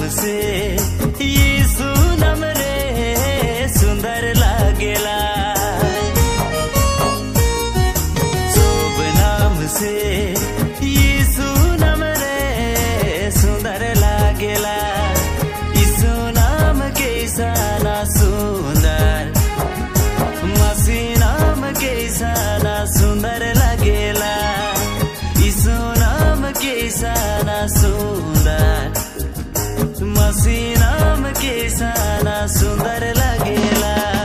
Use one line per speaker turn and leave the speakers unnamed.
से यीशु नाम रे सुंदर लागेला शुभ नाम से यीशु नाम रे सुंदर लागेला यीशु नाम के साना सुंदर मसी नाम के साना सुंदर लागेला यीशु नाम के साना सुंदर मसी नाम के साना सुंदर लागेला